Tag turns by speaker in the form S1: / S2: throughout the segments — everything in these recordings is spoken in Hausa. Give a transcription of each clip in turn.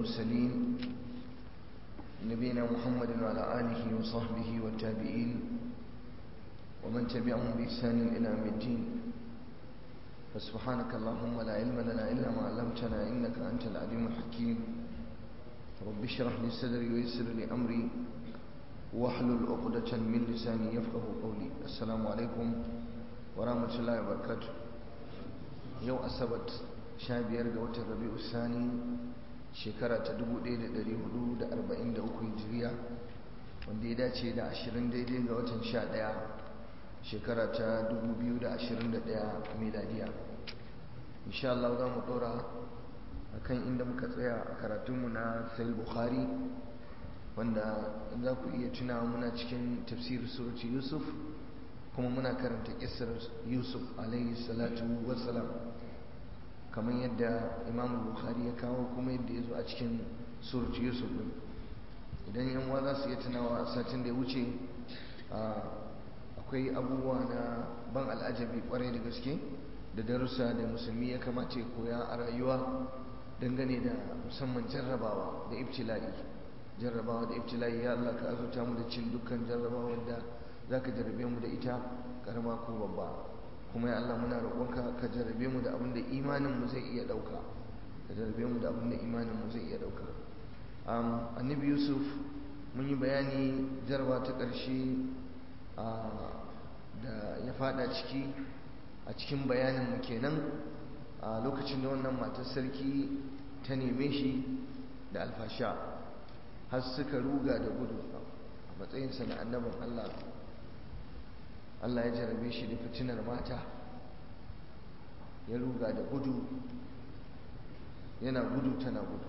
S1: المرسلين نبينا محمد وعلى آله وصحبه والتابعين ومن تبعهم بإحسان إلى يوم الدين فسبحانك اللهم لا علم لنا إلا ما علمتنا إنك أنت العليم الحكيم رب اشرح لي صدري ويسر لي أمري واحلل عقدة من لساني يفقه قولي السلام عليكم ورحمة الله وبركاته يوم أسبت شابير قوة الربيع الثاني shekara ta 1443 hijiriya wanda ya dace da 20 daidai ga watan 11 shekara ta 2021 miladiya insha Allah za mu dora akan inda muka tsaya a karatunmu na sahih bukhari wanda za ku iya tuna muna cikin tafsir surati yusuf kuma muna karanta kisar yusuf alaihi salatu wassalam kamar yadda imam bukhari ya kawo kuma yadda ya zo a cikin surat yusuf din idan yan uwa za su iya tunawa a satin da ya wuce akwai abubuwa na ban al'ajabi kwarai da gaske da darussa da musulmi ya kamata ya koya a rayuwa dangane da musamman jarrabawa da ibtila'i jarrabawa da ibtila'i ya Allah ka azurta mu da cin dukkan jarrabawa da za ka jarrabe mu da ita karama ko babba kuma ya Allah muna roƙonka ka jarabe mu da abin da imanin mu zai iya ɗauka ka jarabe mu da abin da imanin mu zai iya ɗauka annabi yusuf mun yi bayani jarba ta ƙarshe da ya fada ciki a cikin bayanin mu kenan a lokacin da wannan matar sarki ta neme shi da alfasha har suka ruga da gudu a matsayinsa na annabin Allah Allah ya jarabe shi da fitinar mata ya ruga da gudu yana gudu tana gudu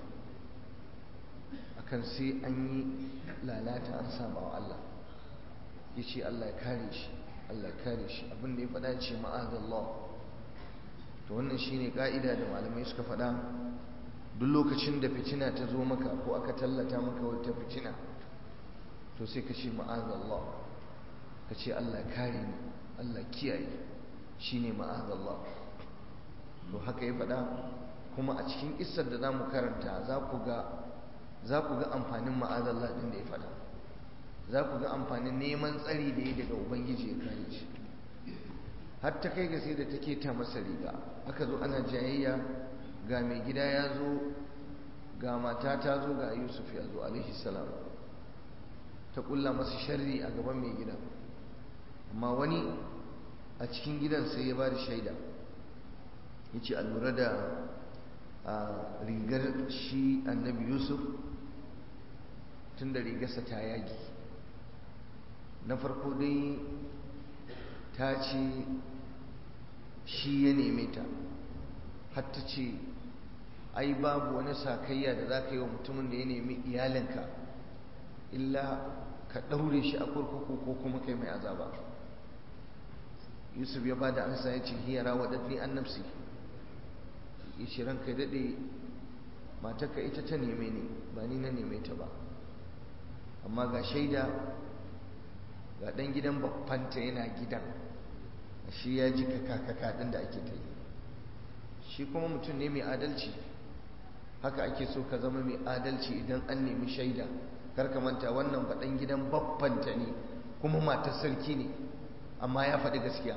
S1: akan sai an yi lalata an saba wa Allah ya ce Allah ya kare shi Allah ya kare shi abinda ya faɗa ce ma'azallah to wannan shine ka'ida da malamai suka faɗa duk lokacin da fitina ta zo maka ko aka tallata maka wata fitina to sai ka ce ma'azallah ka ce Allah kare ni Allah kiyaye shi ne ma'azallah to haka ya faɗa kuma a cikin isar da za mu karanta za ku ga amfanin ma'azallah ɗin da ya faɗa za ku ga amfanin neman tsari da ya daga ubangiji ya kare shi har ta kai ga sai da take ta masa riga aka zo ana jayayya ga mai gida ya zo ga mata ta zo ga yusuf ya zo alaihi salam ta kulla masa sharri a gaban mai gidan amma wani a cikin gidan sai ya ba da shaida ya ce a lura da rigar shi annabi yusuf tun da rigarsa ta yagi na farko dai ta ce shi ya neme ta hatta ce ai babu wani sakayya da za ka yi wa mutumin da ya nemi iyalinka illa ka ɗaure shi a kurkuku ko kuma kai mai azaba yusuf ya bada ansa ya ce hiyara waɗanne an nafsi ya ce ranka daɗe matarka ita ta neme ni ba ni na neme ta ba amma ga shaida ga ɗan gidan babbanta yana gidan shi ya ji kaka ɗin da ake ta yi shi kuma mutum ne mai adalci haka ake so ka zama mai adalci idan an nemi shaida karka manta wannan faɗan gidan babbanta ne kuma matar sarki ne amma ya faɗi gaskiya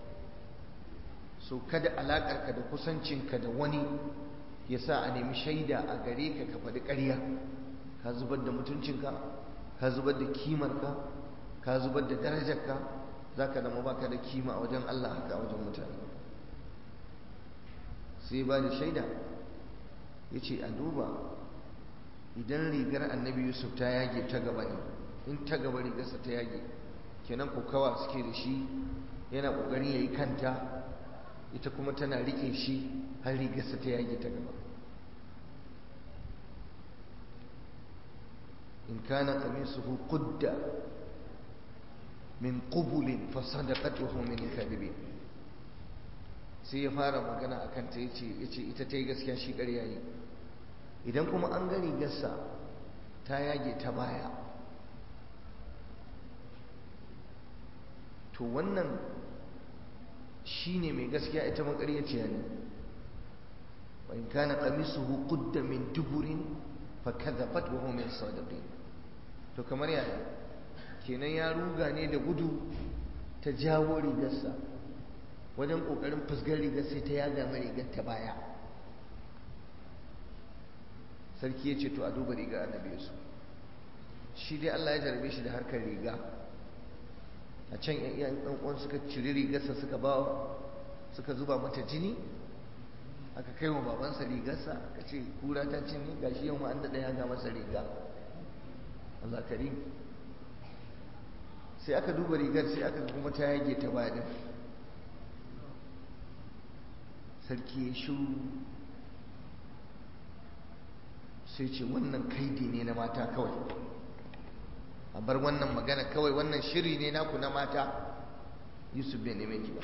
S1: so kada alaƙarka da kusancinka da wani ya sa a nemi shaida a gare ka ka faɗi ƙarya ka zubar da mutuncinka ka zubar da kimarka ka zubar da darajarka za ka zama baka da kima a wajen Allah haka a wajen mutane sai ba da shaida ya ce a duba idan rigar annabi yusuf ta yage ta gaba ne in ta gaba rigarsa ta yage kenan kokawa suke da shi yana kokarin yayi kanta ita kuma tana rike shi har rigarsa ta yage ta gaba in kana qamisuhu qudda min qubulin fa sadaqatuhu min kadhibin sai ya fara magana akan ta yace yace ita ta yi gaskiya shi ƙarya yi idan kuma an ga rigarsa ta yage ta baya to wannan shi ne mai gaskiya ita makaryaciya ne wa in kana qamisuhu qudda min duburin fa kadhabat wa hum sadiqin to kamar yaya kenan ya ruga ne da gudu ta jawo rigarsa wajen kokarin fusgar rigar sai ta yaga mai rigar ta baya sarki ya ce to a duba rigar annabi yusuf shi dai Allah ya jarabe shi da harkar riga a can yan uwan suka ciri rigarsa suka ba suka zuba mata jini aka kai wa babansa rigarsa aka ce kura ta cinye gashi yau ma an daɗa ya ga masa riga Allah karim sai aka duba rigar sai aka kuma ta yage ta baya din sarki ya shiru sai ce wannan kaidi ne na mata kawai a bar wannan magana kawai wannan shiri ne naku na mata yusuf bai neme ki ba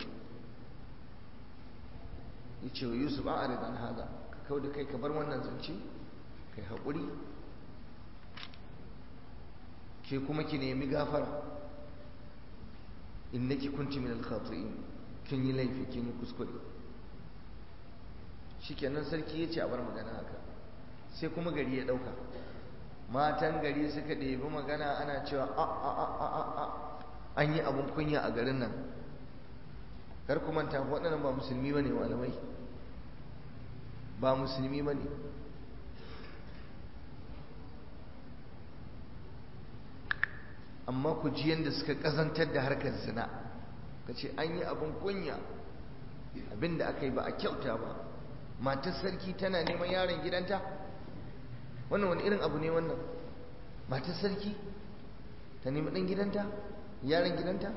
S1: ya ce wa yusuf a aridan haza ka kawo da kai ka bar wannan zance kai haƙuri ke kuma ki nemi gafara innaki kunti min al-khati'in kin yi laifi kin yi kuskure shikenan sarki ya ce a bar magana haka sai kuma gari ya ɗauka matan gari suka ɗebi magana ana cewa a a a a a a an yi abin kunya a garin nan kar ku manta waɗannan ba musulmi ba ne malamai ba musulmi ba ne amma ku ji yadda suka ƙazantar da harkar zina ka ce an yi abin kunya abin da aka yi ba a kyauta ba matar sarki tana neman yaron gidanta wannan wani irin abu ne wannan matar sarki ta nemi ɗan gidanta yaron gidanta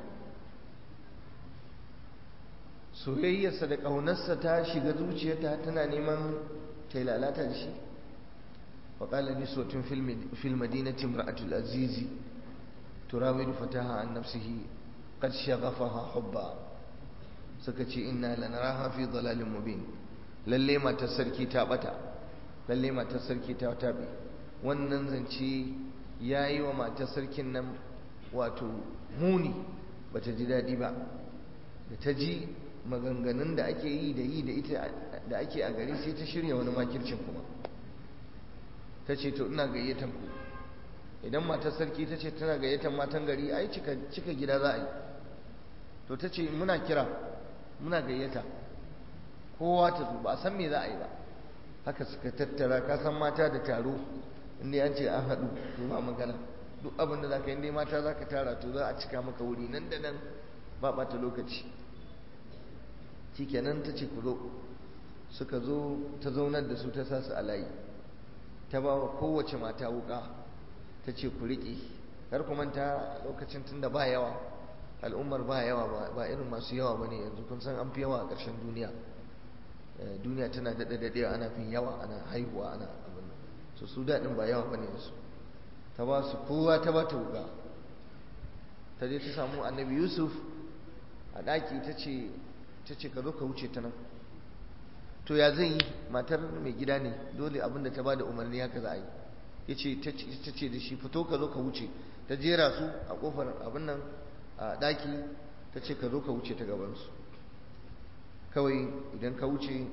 S1: soyayyarsa da ƙaunarsa ta shiga zuciyarta tana neman ta lalata da shi waƙala nisotun fil madinati imra'atul azizi turawidu fataha an nafsihi qad shaghafaha hubba suka ce inna lanaraha fi dalalin mubin lalle matar sarki ta bata lalle matar sarki ta tabe wannan zance yayi wa matar sarkin nan wato muni bata ji daɗi ba da ta ji maganganun da ake yi da yi da ita da ake a gari sai ta shirya wani makircin kuma ta ce to ina gayyatan ku idan matar sarki ta ce tana gayyatan matan gari ai cika cika gida za a yi to ta ce muna kira muna gayyata kowa ta zo ba a san me za a yi ba haka suka tattara ka san mata da taro inda an ce an haɗu to ba magana duk abin da za ka yi inda mata za ka tara to za a cika maka wuri nan da nan ba ɓata lokaci shikenan ta ce ku zo suka zo ta zaunar da su ta sa su a layi ta ba wa kowace mata wuka ta ce ku riƙe kar ku manta lokacin tun da ba yawa al'ummar ba yawa ba irin masu yawa ba ne yanzu kun san an fi yawa a ƙarshen duniya duniya tana daɗe daɗe ana fin yawa ana haihuwa ana abin so su daɗin ba yawa ba ne su ta ba su kowa ta ba ta wuka ta je ta samu annabi yusuf a ɗaki ta ce ta ce ka zo ka wuce ta nan to ya zai yi matar mai gida ne dole abin da ta ba da umarni haka za a yi ya ce ta ce da shi fito ka zo ka wuce ta jera su a kofar abin nan a ɗaki ta ce ka zo ka wuce ta gabansu kawai idan ka wuce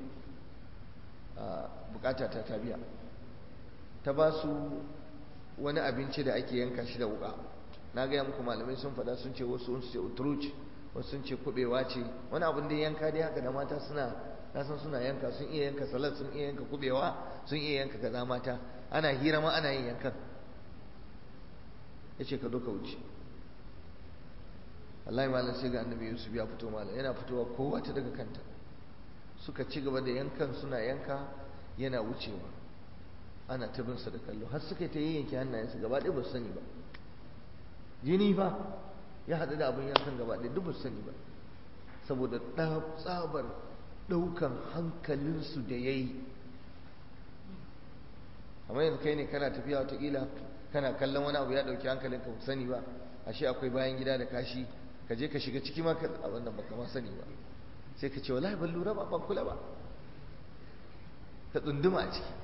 S1: bukata ta ta biya ta ba su wani abinci da ake yanka shi da wuka na gaya muku malamai sun faɗa sun ce wasu sun ce utruci wasu sun ce kubewa ce wani abin da yanka dai haka da mata suna na san suna yanka sun iya yanka salad sun iya yanka kubewa sun iya yanka kaza mata ana hira ma ana yin yankan ya ce ka zo ka wuce wallahi malam sai ga annabi yusuf ya fito malam yana fitowa kowa ta daga kanta suka ci gaba da yankan suna yanka yana wucewa ana ta bin sa da kallo har suka ta yayyanke hannayensu gaba ɗaya ba su sani ba jini fa ya haɗu da abin yankan gaba ɗaya duk ba su sani ba saboda tsabar ɗaukan hankalinsu da ya yi amma yanzu kai ne kana tafiya watakila kana kallon wani abu ya ɗauki hankalinka ba sani ba ashe akwai bayan gida da kashi ka je ka shiga ciki ma ka a wannan baka ma sani ba sai ka ce wallahi ban lura ba ban kula ba ka tsunduma a ciki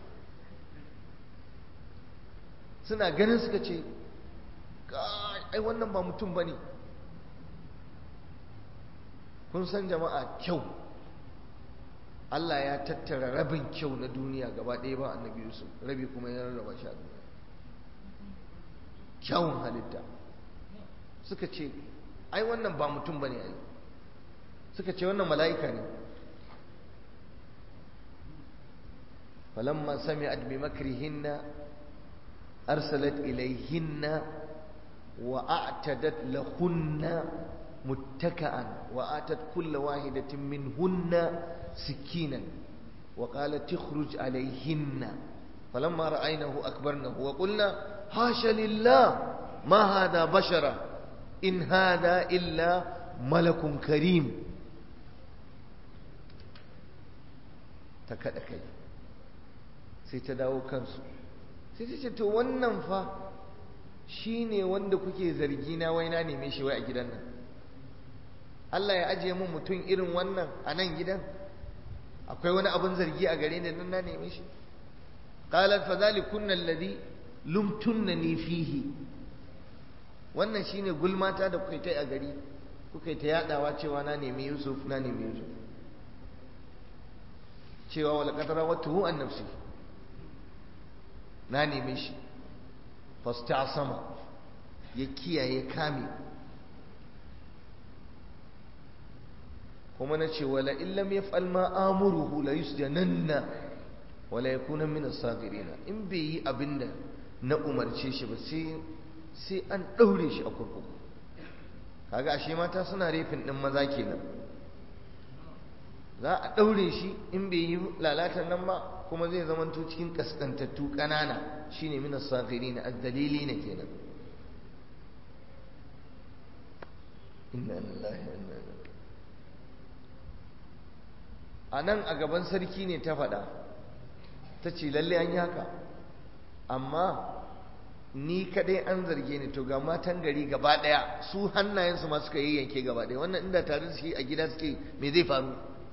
S1: suna ganin suka ce ai wannan ba mutum ba ne kun san jama'a kyau Allah ya tattara rabin kyau na duniya gaba ɗaya ba annabi Yusuf rabi kuma ya rarraba shi a duniya kyawun halitta suka ce ai wannan ba mutum bane ai suka ce wannan mala'ika ne falamma sami'at bi makrihinna arsalat ilayhinna wa a'tadat lahunna متكئا وآتت كل واحدة منهن سكينا وقالت اخرج عليهن فلما رأينه أكبرنه وقلنا حاش لله ما هذا بشرا إن هذا إلا ملك كريم تكاد كي سيتداو كنسو سيتداو wannan fa shine wanda kuke zargi na wai na neme shi wai a gidan nan Allah ya ajiye mun mutum irin wannan a nan gidan akwai wani abin zargi a gare ni nan na neme shi qalat fa zalikunna alladhi lumtunnani fihi wannan shine gulmata da kuka ta a gari kuka ta yadawa cewa na nemi Yusuf na nemi Yusuf cewa wala qadara watuhu an nafsi na neme shi fastasama ya kiyaye kame kuma na ce wala illam yaf'al ma amuruhu la yusjananna wala yakuna min as-sagirin in bai yi abinda na umarce shi ba sai sai an daure shi a kurkuku kaga ashe mata suna refin din maza kenan za a daure shi in bai yi lalatan nan ba kuma zai zamanto cikin kaskantattu kanana shine min as-sagirin ad-dalili ne kenan inna lillahi wa inna ilaihi a nan a gaban sarki ne ta faɗa ta ce lalle an yi haka amma ni kaɗai an zarge ni to ga matan gari gaba ɗaya su hannayensu ma suka yi yanke gaba ɗaya wannan inda tare da shi a gida suke me zai faru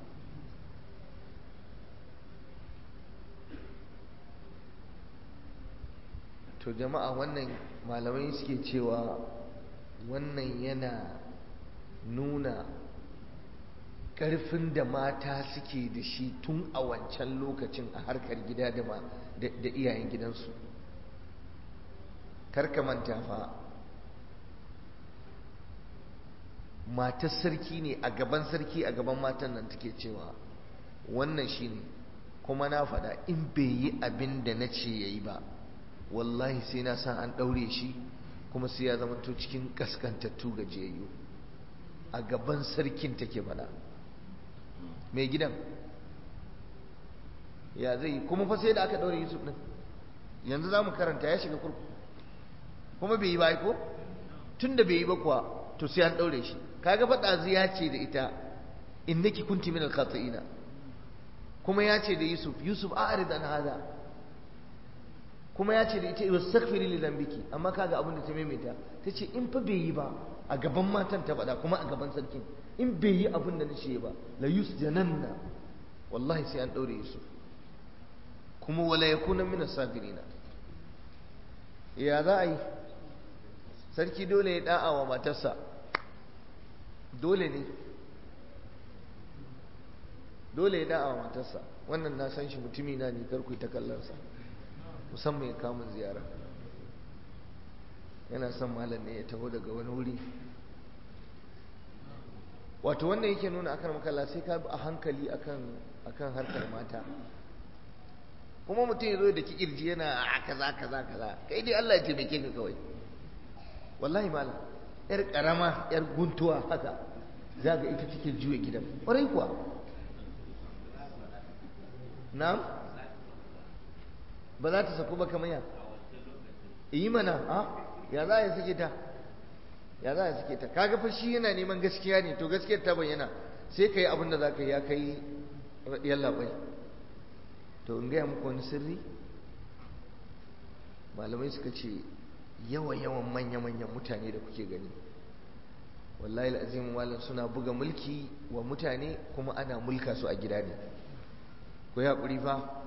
S1: to jama'a wannan malamai suke cewa wannan yana nuna ƙarfin da mata suke da shi tun a wancan lokacin a harkar gida da iyayen gidansu karka manta fa matar sarki ne a gaban sarki a gaban matan nan take cewa wannan shi ne kuma na faɗa in bai yi abin da na ce ya yi ba wallahi sai na san an ɗaure shi kuma sai ya zamanto cikin ƙaskantattu gajiyayyu a gaban sarkin take faɗa mai gidan ya zai yi kuma fa sai da aka ɗaure yusuf ɗin yanzu za mu karanta ya shiga kurku kuma bai yi ba ko tun da bai yi ba kuwa to sai an ɗaure shi kaga faɗa ya ce da ita innaki kunti min al-khati'ina kuma ya ce da yusuf yusuf a'rid an hada kuma ya ce da ita wastaghfiri li dhanbiki amma kaga abin da ta maimaita ta ce in fa bai yi ba a gaban matan ta faɗa kuma a gaban sarkin in bai yi abin da na ce ba la yusjananna wallahi sai an ɗaure yusuf kuma wala yakuna min as-sabirina ya za a yi sarki dole ya da'a wa matarsa dole ne dole ya da'a wa matarsa wannan na san shi mutumi na ne karku ta kallonsa musamman ya kamun ziyara yana son malam ne ya taho daga wani wuri wato wannan yake nuna akan makalla sai ka bi a hankali akan akan harkar mata kuma mutum ya zo da kirji yana a kaza kaza kaza kai dai Allah ya taimake ka kawai wallahi malam yar karama yar guntuwa haka za ga ita take juya gidan ƙwarai kuwa na'am ba za ta saku ba kamar ya yi mana a ya za a sake ta ya za a sake ta kaga fa shi yana neman gaskiya ne to gaskiyar ta bayyana sai ka yi abin da za ka yi ya kai yalla bai to in gaya muku wani sirri malamai suka ce yawa-yawan manya-manyan mutane da kuke gani wallahi al'azim malam suna buga mulki wa mutane kuma ana mulka su a gida ne ku yi haƙuri fa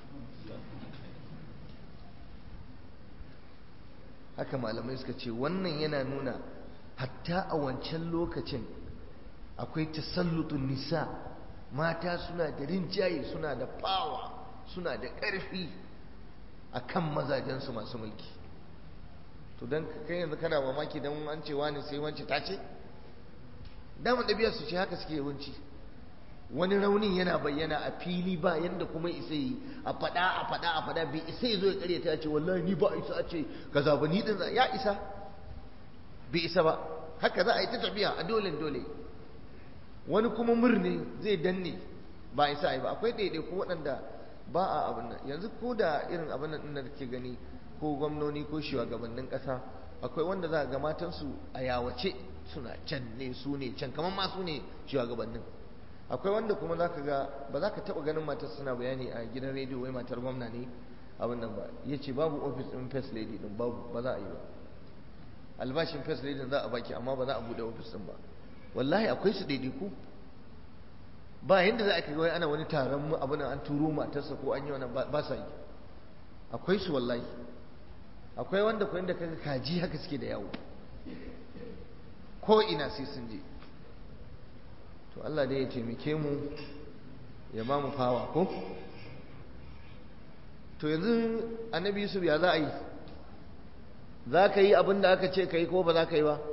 S1: haka malamai suka ce wannan yana nuna hatta a wancan lokacin akwai tasallutun nisa mata suna da rinjaye suna da fawa suna da ƙarfi a kan mazajensu masu mulki to don kai yanzu kana mamaki don an ce wani sai wance ta ce damar ɗabi'ar su ce haka suke yawanci wani raunin yana bayyana a fili ba yadda kuma isa yi a faɗa a faɗa a faɗa bai isa ya zo ya ƙarya ta ce wallahi ni ba isa a ce kaza ba ni din ya isa bai isa ba haka za a yi ta tafiya a dole dole wani kuma murne zai danne ba isa a yi ba akwai ɗaiɗaiku waɗanda ba a abin nan yanzu ko da irin abin nan da ke gani ko gwamnoni ko shugabannin ƙasa akwai wanda za a ga matansu a yawace suna can ne su ne can kamar ma su ne shugabannin akwai wanda kuma za ka ga ba za ka taɓa ganin matar suna bayani a gidan rediyo wai matar gwamna ne abin nan ba ya ce babu ofis ɗin first lady ɗin babu ba za a yi ba albashin first lady za a baki amma ba za a buɗe ofis ɗin ba wallahi akwai su ɗaiɗaiku ba yadda za a kai wai ana wani taron abin an turo matarsa ko an yi wani ba sa yi akwai su wallahi akwai wanda ko inda kaga kaji haka suke da yawo ko ina sai sun je to Allah dai ya taimake mu ya ba mu fawa ko to yanzu annabi Yusuf ya za a yi za ka yi abin da aka ce ka yi ko ba za ka yi ba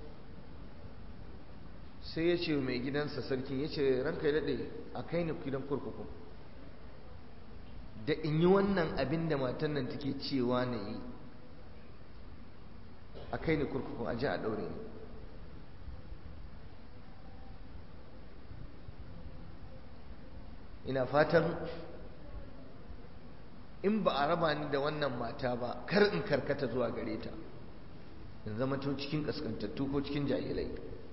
S1: sai ya ce mai gidansa sarkin ya ce ranka ya daɗe a kai ni gidan kurkuku da in yi wannan abin da matan nan take cewa na yi a kai ni kurkuku a ji a ɗaure ni ina fatan in ba a raba ni da wannan mata ba kar in karkata zuwa gare ta in zama to cikin kaskantattu ko cikin jahilai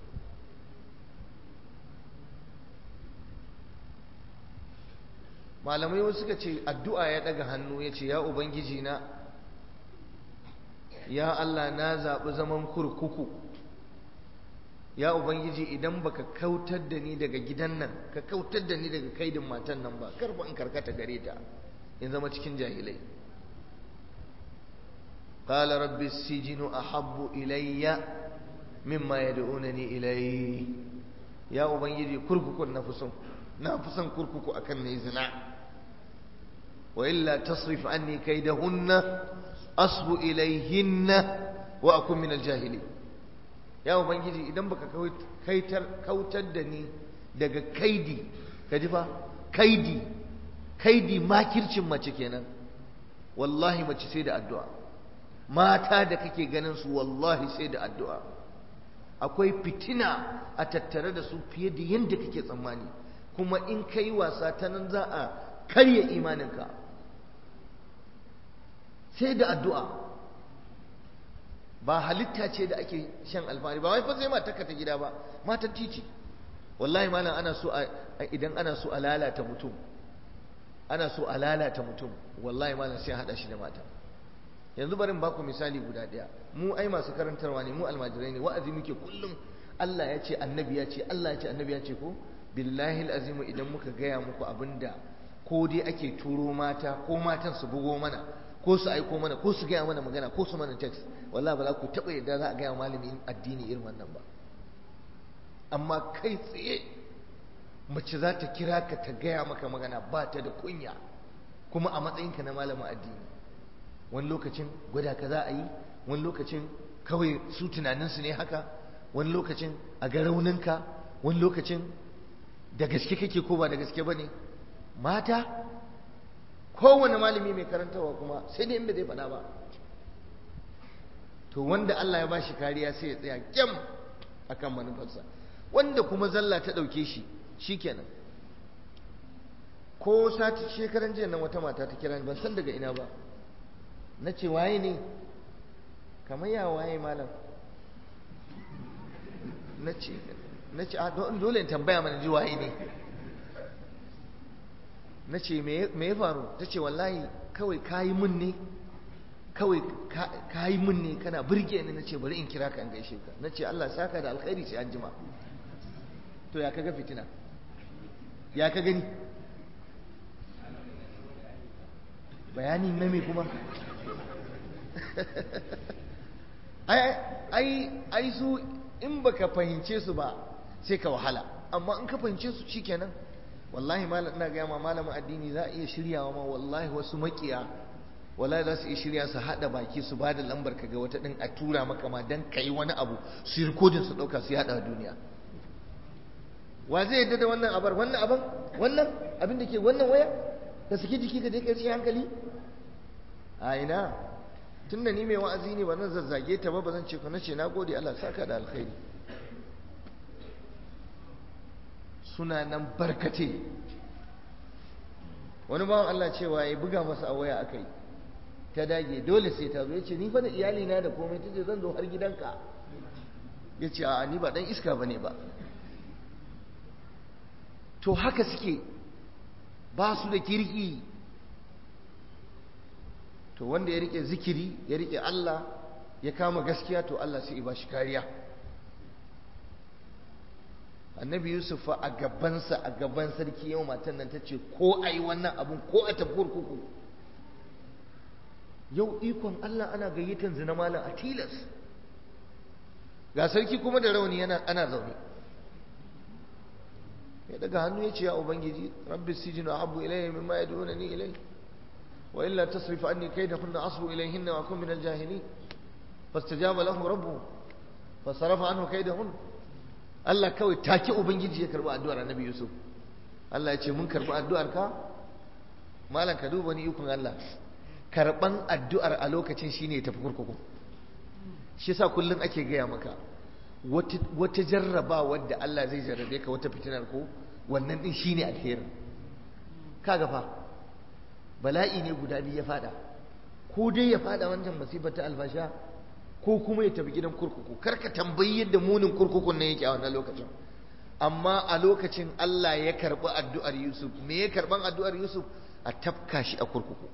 S1: malamai wasu suka ce addu'a ya daga hannu ya ce ya ubangiji na ya Allah na zaɓi zaman kurkuku ya ubangiji idan baka kautar da ni daga gidan nan ka kautar da ni daga kaidin matan nan ba karba in karkata gare ta in zama cikin jahilai qala rabbi as-sijnu ahabbu ilayya mimma yad'unani ilayhi ya ubangiji kurkukun na fuson na fuson kurkuku akan ne zina wa illa tasrif anni kaydahunna asbu ilayhinna wa akun min al-jahilin ya ubangiji idan baka kaitar kautar da ni daga kaidi ka ji fa kaidi kaidi makircin mace kenan wallahi mace sai da addu'a mata da kake ganin su wallahi sai da addu'a akwai fitina a tattare da su fiye da yadda kake tsammani kuma in kai wasa ta nan za a karya imaninka sai da addu'a ba halitta ce da ake shan alfahari ba wai fa sai mata ta gida ba matan titi wallahi malam ana so idan ana so a lalata mutum ana so a lalata mutum wallahi malam sai hada shi da mata yanzu bari in baku misali guda daya mu ai masu karantarwa ne mu almajirai ne wa'azi muke kullum Allah ya ce annabi ya ce Allah ya ce annabi ya ce ko billahi alazimu idan muka gaya muku abinda ko dai ake turo mata ko matan su bugo mana ko su aiko mana ko su gaya mana magana ko su mana text wallahi ba za ku taɓa yadda za a gaya malamin addini irin wannan ba amma kai tsaye mace za ta kira ka ta gaya maka magana ba ta da kunya kuma a matsayinka na malamin addini wani lokacin gwada ka za a yi wani lokacin kawai su tunaninsu ne haka wani lokacin a ga rauninka wani lokacin da gaske kake ko ba da gaske ba ne mata kowane malami mai karantarwa kuma sai dai in bai zai faɗa ba to wanda Allah ya ba shi kariya sai ya tsaya kyam akan manufarsa wanda kuma zalla ta ɗauke shi shikenan ko sati shekaran jiya nan wata mata ta kira ban san daga ina ba na ce waye ne kamar ya waye malam na ce na ce dole in tambaya mana ji waye ne na ce me ya faru ta ce wallahi kawai kayi mun ne kawai kayi mun ne kana birge ni na ce bari in kira ka in gaishe ka na ce Allah saka da alkhairi sai an jima to ya kaga fitina ya ka gani bayani na me kuma ai ai su in baka fahimce su ba sai ka wahala amma in ka fahimce su shikenan wallahi malam ina gaya ma malamin addini za a iya shiryawa ma wallahi wasu makiya wallahi za su iya shirya su haɗa baki su ba da lambar ka ga wata ɗin a tura maka ma don ka yi wani abu su yi rikodin su ɗauka su yaɗa duniya wa zai yadda da wannan abar wannan aban wannan abin da ke wannan waya da suke jiki ka je ka rashin hankali a ina tun da ni mai wa'azi ne ba zan zazzage ta ba ba zan ce ku na ce na gode Allah saka da alkhairi suna nan barkate wani bawan Allah cewa ya buga masa a waya aka yi ta dage dole sai ta zo ya ce ni fa da iyalina da komai ta ce zan zo har gidanka ya ce a ni ba dan iska ba ne ba to haka suke ba su da kirki to wanda ya rike zikiri ya rike Allah ya kama gaskiya to Allah sai ba shi kariya annabi yusuf fa a gabansa a gaban sarki yau matan nan ta ce ko a yi wannan abun ko a tafi kurkuku yau ikon Allah ana gayyatan zina malam a tilas ga sarki kuma da rauni yana ana zaune ya daga hannu ya ce ya ubangiji rabbi sijinu abu ilayya mimma yad'unani ilay wa illa tasrif anni kaydahunna asbu ilayhinna wa akun min al-jahilin fastajaba lahu rabbuhu fasarafa anhu kaydahunna Allah kawai take ubangiji ya karbi addu'ar annabi Yusuf Allah ya ce mun karbi addu'ar ka malam ka duba ni ikon Allah karban addu'ar a lokacin shine ya tafi kurkuku shi yasa kullun ake gaya maka wata jarraba wadda Allah zai jarrabe ka wata fitinar ko wannan din shine alheri kaga fa bala'i ne guda biyu ya fada ko dai ya fada wancan masifar ta alfasha ko kuma ya tafi gidan kurkuku karka tambayi yadda munin kurkukun nan yake a wannan lokacin amma a lokacin Allah ya karbi addu'ar Yusuf me ya karban addu'ar Yusuf a tafka shi a kurkuku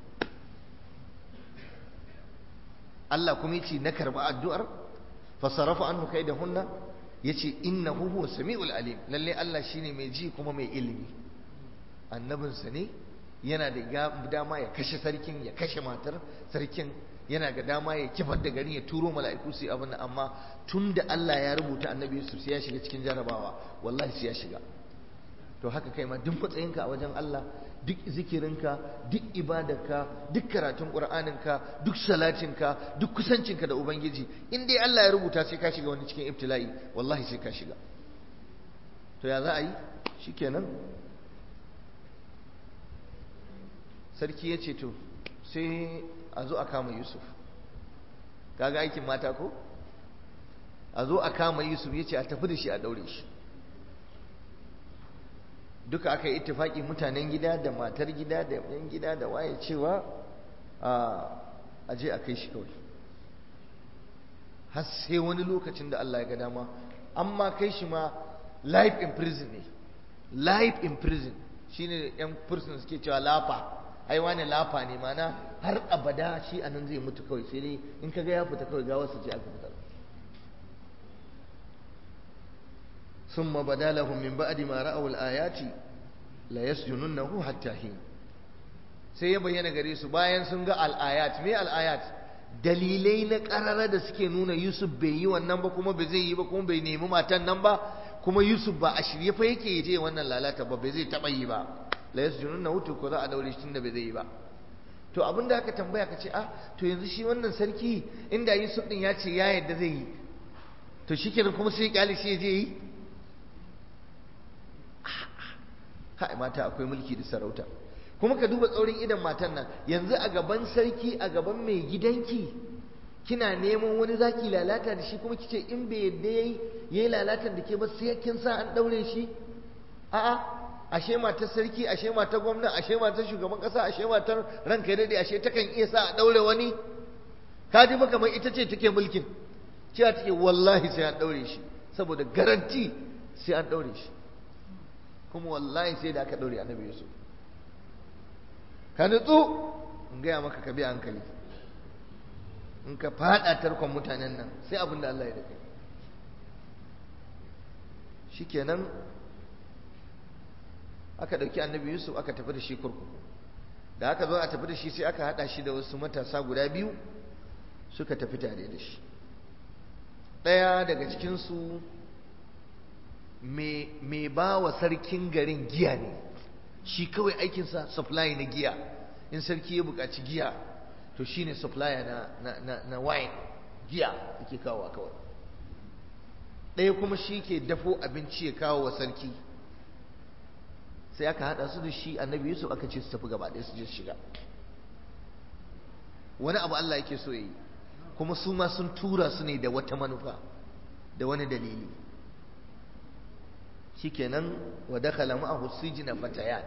S1: Allah kuma yace na karbi addu'ar fasarafa anhu kaidahunna yace innahu huwa samiul alim lalle Allah shine mai ji kuma mai ilimi annabinsa ne yana da dama ya kashe sarkin ya kashe matar sarkin yana ga dama ya kifar da gari ya turo mala'iku su yi abin nan amma tun da Allah ya rubuta annabi Yusuf sai ya shiga cikin jarabawa wallahi sai ya shiga to haka kai ma duk matsayinka a wajen Allah duk zikirinka duk ibadarka duk karatun qur'aninka duk salatinka duk kusancinka da ubangiji in dai Allah ya rubuta sai ka shiga wani cikin ibtila'i wallahi sai ka shiga to ya za a yi shikenan sarki ya ce to sai a zo a kama yusuf kaga aikin mata ko a zo a kama yusuf ya ce a tafi da shi a daure shi duka aka yi ittifaki mutanen gida da matar gida da yan gida da waye cewa a je a kai shi kawai har sai wani lokacin da Allah ya ga dama amma kai shi ma life in prison ne life in prison shine yan prison suke cewa lafa ai wani lafa ne mana har abada shi a nan zai mutu kawai sai dai in kaga ya fita kawai ga wasu ce aka fitar ثم بدا لهم من بعد ما رأوا الآيات لا يسجننه حتى حين sai ya bayyana gare su bayan sun ga al'ayat me al'ayat dalilai na ƙarara da suke nuna Yusuf bai yi wannan ba kuma bai zai yi ba kuma bai nemi matan nan ba kuma Yusuf ba a shirye fa yake je wannan lalata ba bai zai taɓa yi ba la yasjununa hutu ko za a daure shi tunda bai zai yi ba to abin da aka tambaya ka ce ah to yanzu shi wannan sarki inda Yusuf din ya ce ya yadda zai yi to shikenan kuma sai kyale shi ya je yi kai mata akwai mulki da sarauta kuma ka duba tsaurin idan matan nan yanzu a gaban sarki a gaban mai gidanki kina neman wani zaki lalata da shi kuma kice in bai yadda yayi yayi lalatan da ke ba sai kin sa an daure shi a'a ashe matar sarki ashe matar gwamna ashe matar shugaban kasa ashe matar ranka ya dade ashe takan iya sa a daure wani ka ji ba kamar ita ce take mulkin cewa take wallahi sai an daure shi saboda garanti sai an daure shi kuma wallahi sai da aka daure annabi Yusuf ka nutsu in gaya maka ka bi hankali in ka fada tarkon mutanen nan sai abin da Allah ya da kai shikenan aka dauki annabi Yusuf aka tafi da shi kurkuku da aka zo a tafi da shi sai aka hada shi da wasu matasa guda biyu suka tafi tare da shi ɗaya daga cikinsu mai ba wa sarkin garin giya ne shi kawai aikinsa supply na giya in sarki ya buƙaci giya to shine supplier na, na, na, na wine giya yake kawo kawai ɗaya kuma shi ke dafo abinci ya kawo wa sarki sai aka haɗa su da shi annabi yusuf aka ce su tafi gaba ɗaya su je su shiga wani abu Allah yake so yi kuma su ma sun tura su ne da wata manufa da wani dalili shikenan wa dakhala ma'ahu sijna fatayan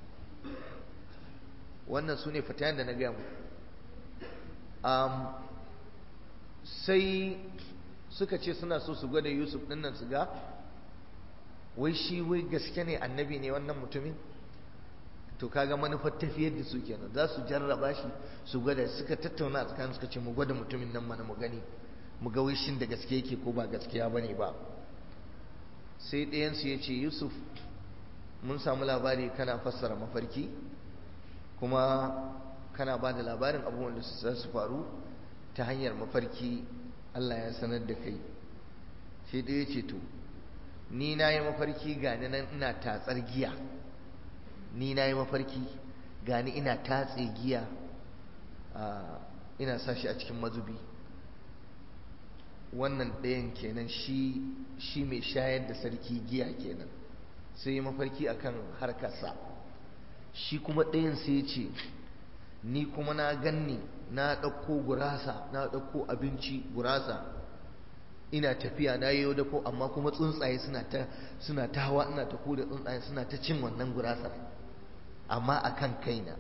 S1: wannan su ne fatayan da na gaya mu um, sai suka ce suna so su gwada yusuf ɗin nan su ga wai shi wai gaske ne annabi ne wannan mutumin to kaga manufar tafiyar da su kenan za su jarraba shi su gwada suka tattauna a tsakanin suka ce mu gwada mutumin nan mana mu gani mu ga shin da gaske yake ko ba gaskiya bane ba sai ɗayansu ya ce yusuf mun samu labari kana fassara mafarki kuma kana ba da labarin abubuwan da za su faru ta hanyar mafarki allah ya sanar da kai sai ɗaya ce to ni na yi mafarki gani nan ina tatsar giya ni na yi mafarki gani ina tatse giya ina sa shi a cikin mazubi wannan ɗayan kenan shi shi mai shayar da sarki giya kenan sai yi mafarki akan harkarsa shi kuma ɗayan sai ya ce ni kuma na ganni na ɗauko gurasa na ɗauko abinci gurasa ina tafiya na yi da ko amma kuma tsuntsaye suna ta suna ta hawa ina ta da tsuntsaye suna ta cin wannan gurasar amma akan kaina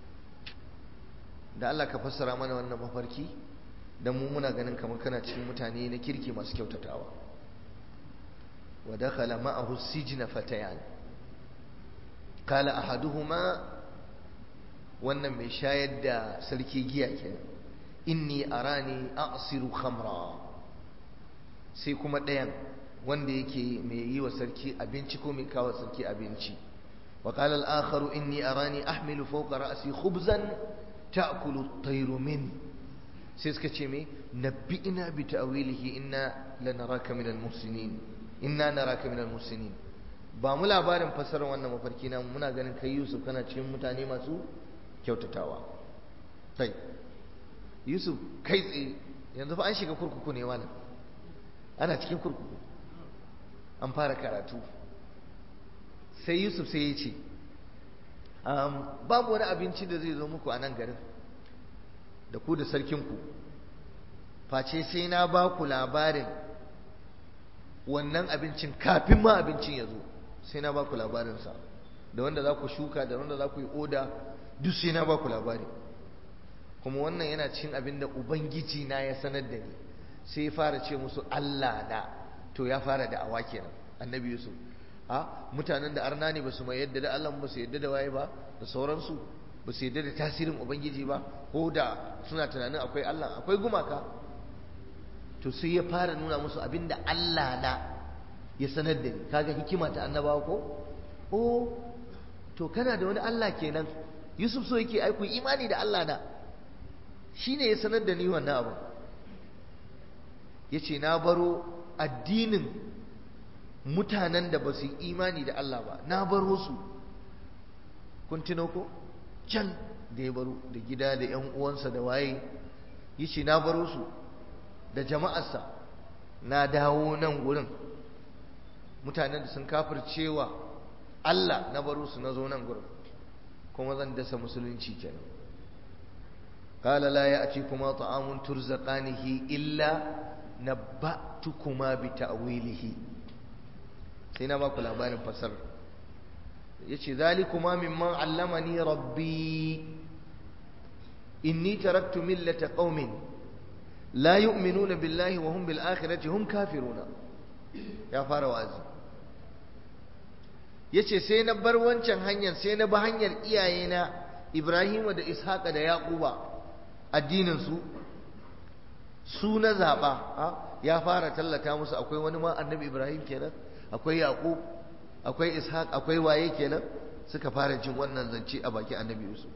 S1: da Allah ka fassara mana wannan mafarki dan mu muna ganin kamar kana cikin mutane na kirki masu kyautatawa wa dakhala ma'ahu sijna fatayan qala ahaduhuma wannan mai shayar da sarki giya kenan inni arani a'siru khamra sai kuma ɗayan wanda yake mai yi wa sarki abinci ko mai kawo sarki abinci wa qala al-akharu inni arani ahmilu fawqa ra'si khubzan ta'kulu at-tayru min sai suka ce me nabbi'ina bi ta'wilihi inna lanaraka min al-muhsinin inna naraka min al-muhsinin ba mu labarin fasarar wannan mafarki na muna ganin kai Yusuf kana cikin mutane masu kyautatawa sai Yusuf kai tsaye yanzu fa an shiga kurkuku ne malam ana cikin kurkuku an fara karatu sai yusuf sai ya ce babu wani abinci da zai zo muku a nan garin da ku da sarkinku face sai na ba ku labarin wannan abincin kafin ma abincin ya zo sai na ba ku labarinsa da wanda za ku shuka da wanda za ku yi oda duk sai na ba ku labari kuma wannan yana cin abin da ubangiji na ya sanar da ni sai ya fara ce musu Allah na to ya fara da awa kenan annabi Yusuf a mutanen da arna ne basu mai yadda da Allah ba su yadda da waye ba da sauransu ba su yadda da tasirin ubangiji ba ko da suna tunanin akwai Allah akwai gumaka to sai ya fara nuna musu abinda Allah na ya sanar da ni kaga hikima ta annabawa ko oh to kana da wani Allah kenan Yusuf so yake aiku imani da Allah na shine ya sanar da ni wannan abu ya ce na baro addinin mutanen da ba su yi imani da Allah ba na baro su kun tuno ko can da ya baro da gida da ‘yan uwansa da waye ya ce na baro su da jama'arsa na dawo nan gurin mutanen da sun kafircewa Allah na baro su na zo nan gurin kuma zan dasa musulunci kenan قال لا يأتيكما طعام ترزقانه إلا نبأتكما بتأويله سينا باكو لابان فسر يشي ذلكما ممن علمني ربي إني تركت ملة قوم لا يؤمنون بالله وهم بالآخرة هم كافرون يا فاروازي yace sai na bar wancan hanyar sai na bi hanyar iyayena Ibrahim da Ishaqa da Yaquba addininsu su na zaɓa ya fara tallata musu akwai wani ma annabi ibrahim kenan akwai yaƙub akwai ishaq akwai waye kenan suka fara jin wannan zance a baki annabi yusuf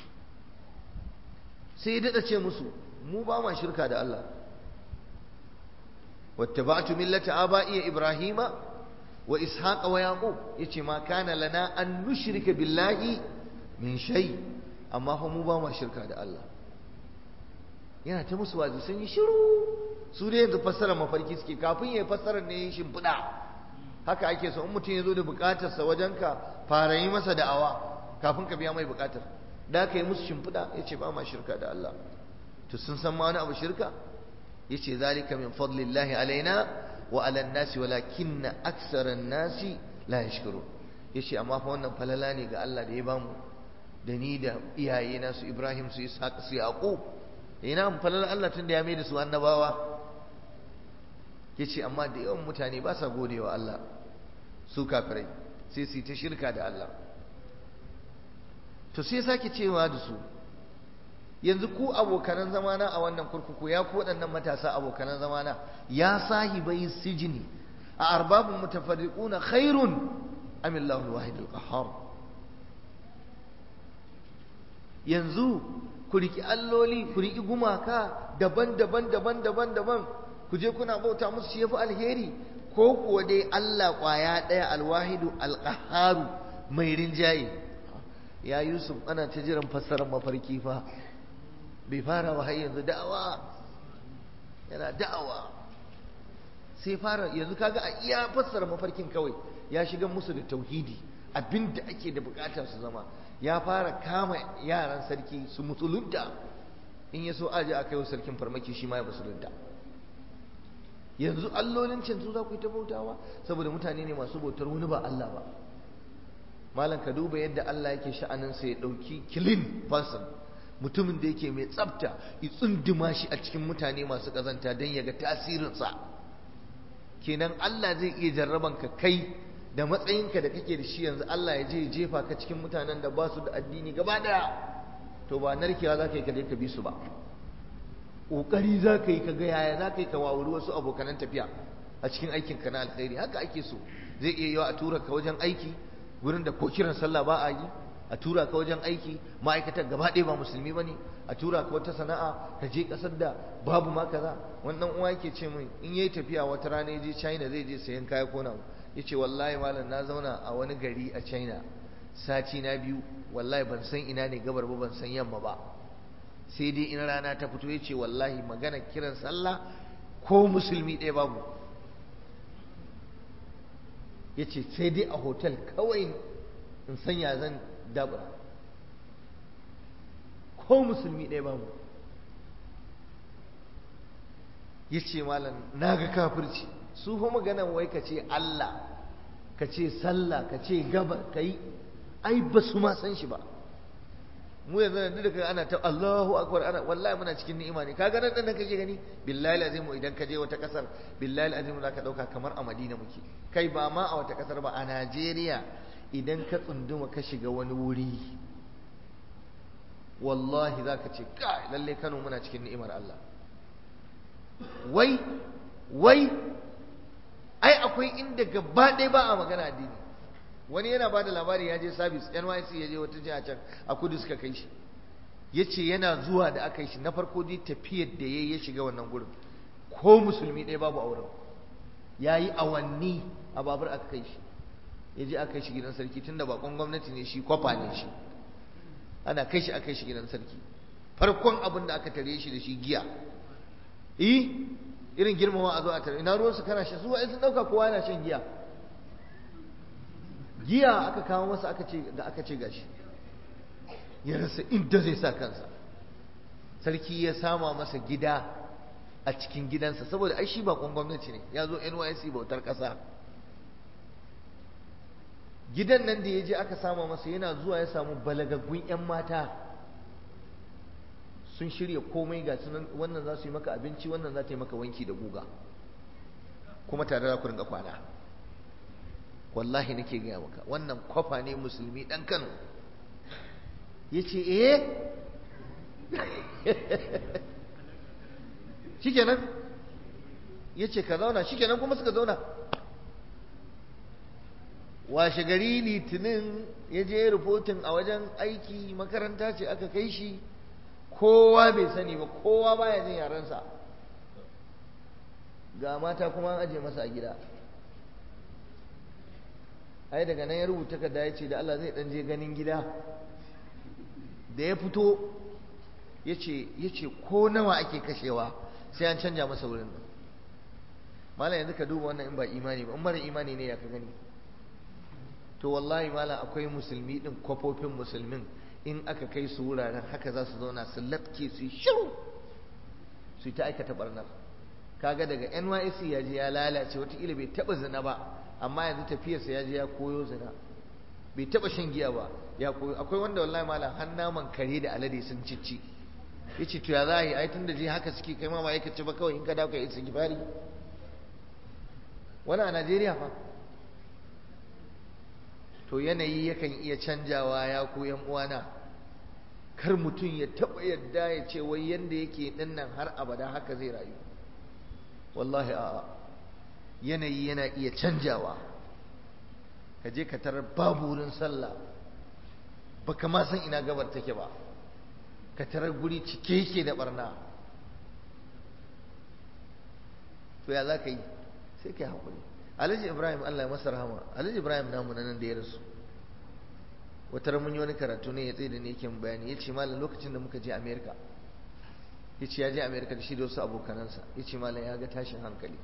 S1: sai ya daɗa ce musu mu ba ma shirka da allah wattaba'tu millata aba'iya ibrahima wa ishaqa wa yaqub yace ma kana lana an nushrika billahi min shay amma fa mu ba ma shirka da Allah yana ta musu wazi sun yi shiru su dai yanzu fassara mafarki suke kafin ya fassara ne yin shimfiɗa haka ake so in mutum ya zo da buƙatarsa wajenka fara yi masa da'awa kafin ka biya mai buƙatar da ka yi musu shimfiɗa ya ce ba ma shirka da Allah to sun san ma wani abu shirka ya ce zalika min fadlillahi alaina wa ala nasi walakinna aksara nasi la yashkuru ya ce amma fa wannan falala ne ga Allah da ya bamu da ni da iyayena su Ibrahim su Ishaq su Yaqub ina falalar Allah tun da ya mai da su annabawa ya ce amma da yawan mutane ba sa gode wa Allah su kafirai sai su yi ta shirka da Allah to sai sake cewa da su yanzu ku abokanan zamana a wannan kurkuku ya ku waɗannan matasa abokanan zamana ya sahibai sijini a arbabun mutafarriquna khairun amillahu alwahid alqahhar yanzu ku riki alloli ku riki gumaka daban-daban daban-daban daban ku je kuna bauta musu shi yafi alheri ko kuwa dai Allah kwaya ɗaya alwahidu alqahharu mai rinjaye ya Yusuf ana ta jiran fassarar mafarki fa bai fara wa har yanzu da'awa yana da'awa sai fara yanzu kaga a iya fassara mafarkin kawai ya shiga musu da tauhidi abinda ake da bukata su zama ya fara kama yaran sarki su musulunta in ya so aje a kai wa sarkin farmaki shi ma ya musulunta yanzu allolin can su za ku yi ta bautawa saboda mutane ne masu bautar wani ba Allah ba malam ka duba yadda Allah yake sha'anin sa ya dauki clean person mutumin da yake mai tsafta ya tsunduma shi a cikin mutane masu kazanta don ya ga tasirinsa kenan Allah zai iya jarraban ka kai da matsayinka da kake da shi yanzu Allah ya je jefa ka cikin mutanen da ba su da addini gaba daya to ba narkewa za ka yi ka je ka bi su ba ƙoƙari za ka yi ka ga yaya za ka yi ka wawuri wasu abokanan tafiya a cikin aikin ka na alkhairi haka ake so zai iya yiwa a tura ka wajen aiki gurin da ko kiran sallah ba a yi a tura ka wajen aiki ma'aikatar gaba ɗaya ba musulmi ba ne a tura ka wata sana'a ka je ƙasar da babu ma kaza wannan uwa yake ce min in yayi tafiya wata rana ya je china zai je sayan kaya ko nawa ya ce wallahi malam na zauna a wani gari a china sati na biyu wallahi ban san ina ne gabar ba ban san yamma ba sai dai in rana ta fito ya ce wallahi magana kiran sallah ko musulmi ɗaya babu ya ce sai dai a hotel kawai in sanya zan dabura ko musulmi ɗaya babu ya ce malam na ga kafirci su fa maganan wai ka ce Allah ka ce sallah ka ce gabar ka yi ai ba su ma san shi ba mu yanzu da duka ana ta Allahu akbar ana wallahi muna cikin ni'ima ne kaga nan dan kake gani billahi azimu idan ka je wata kasar billahi azimu zaka dauka kamar a Madina muke kai ba ma a wata kasar ba a Najeriya idan ka tsunduma ka shiga wani wuri wallahi zaka ce kai lalle Kano muna cikin ni'imar Allah wai wai ai akwai inda gaba ɗaya ba a magana addini wani yana ba da labari ya je sabis nyc ya je wata jiha can a kudu suka kai shi ya ce yana zuwa da aka yi shi na farko dai tafiyar da ya ya shiga wannan gurin ko musulmi ɗaya babu auren ya yi awanni a babur aka kai shi ya je aka kai shi gidan sarki tunda bakon gwamnati ne shi kwafa ne shi ana kai shi aka kai shi gidan sarki farkon abin da aka tare shi da shi giya eh irin girmama a zo a tare ina ruwansu kana shan su wa'in sun ɗauka kowa yana shan giya giya aka kawo masa aka ce da aka ce gashi ya rasa inda zai sa kansa sarki ya sama masa gida a cikin gidansa saboda ai shi bakon gwamnati ne ya zo NYC bautar ƙasa gidan nan da ya je aka sama masa yana zuwa ya samu balagaggun 'yan mata sun shirya komai ga sunan wannan za su yi maka abinci wannan za ta yi maka wanki da guga kuma tare da ku rinka kwana wallahi nake gaya maka wannan kwafa ne musulmi dan Kano yace eh shikenan yace ka zauna shikenan kuma suka zauna washe gari litinin ya je rufotin a wajen aiki makaranta ce aka kai shi kowa bai sani ba kowa baya jin yarensa ga mata kuma an aje masa a gida ai daga nan ya rubuta ka da ya ce da Allah zai dan je ganin gida da ya fito ya ce ko nawa ake kashewa sai an canja masa wurin malam yanzu ka duba wannan in ba imani ba in mara imani ne ya ka gani to wallahi malam akwai musulmi din kwafofin musulmin in aka kai su wuraren haka za su zauna su latke su yi shiru su ta aikata barnar kaga daga NYSC ya je ya lalace wataƙila bai taɓa zina ba amma yanzu tafiyarsa ya je ya koyo zina bai taɓa shan giya ba ya koyo akwai wanda wallahi malam har naman kare da alade sun cicci yace to ya za a yi ai tunda je haka suke kai ma ba yake ci ba kawai in ka dawo ka yi sigifari wani a Najeriya fa to yanayi yakan iya canjawa ya ku yan uwana kar mutum ya taba yadda ya ce wai yanda yake din nan har abada haka zai rayu wallahi a'a yanayi yana iya canjawa ka je ka tarar babu wurin sallah baka ma san ina gabar take ba ka tarar guri cike yake da barna to ya za ka yi sai ka yi haƙuri alhaji ibrahim allah ya masa rahama alhaji ibrahim namu na nan da ya rasu wata mun yi wani karatu ne ya tsaye da ne yake bayani ya ce malam lokacin da muka je amerika ya ce ya je amerika da shi da wasu abokanansa ya ce malam ya ga tashin hankali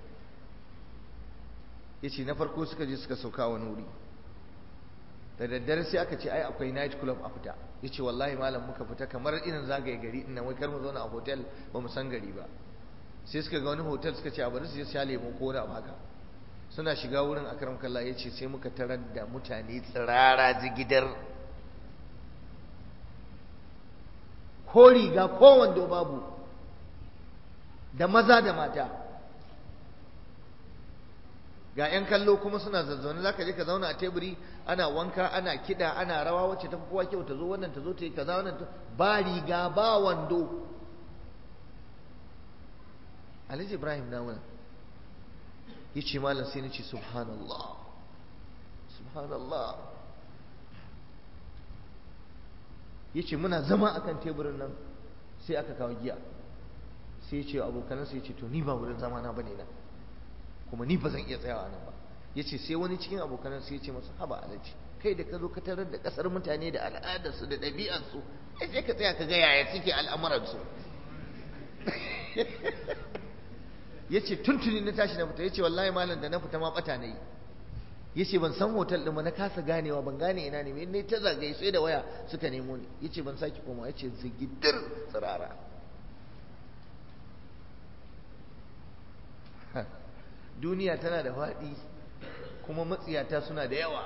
S1: ya ce na farko suka je suka sauka wani wuri da daddare sai aka ce ai akwai night club a fita ya ce wallahi malam muka fita kamar irin zagaye gari ina wai kar mu zauna a hotel ba mu san gari ba sai suka ga wani hotel suka ce a bari su je sha lemo ko da haka suna shiga wurin akram kalla ya ce sai muka tarar da mutane tsirara jigidar ko riga ko wando babu da maza da mata ga 'yan kallo kuma suna zazzaune za ka je ka zauna a teburi ana wanka ana kiɗa ana rawa wacce ta kowa kyau ta zo wannan ta zo ta yi kaza wannan ba riga ba wando alhaji ibrahim na wani ya ce malam sai na ce subhanallah subhanallah ya ce muna zama akan teburin nan sai aka kawo giya sai ya ce abokanansa ya ce to ni ba wurin zama na bane nan kuma ni ba zan iya tsayawa nan ba ya ce sai wani cikin abokanansa ya ce masa haba alaji kai da ka zo ka tarar da kasar mutane da al'adarsu da ɗabi'arsu ai sai ka tsaya ka ga yaya suke al'amuransu ya ce tuntuni na tashi na fita ya ce wallahi malam da na fita ma bata na yi ya ce ban san hotel ɗin ba na kasa ganewa ban gane ina ne ne ta zagaye sai da waya suka nemo ni ya ce ban sake koma ya ce zigidir tsirara duniya tana da faɗi kuma matsiyata suna da yawa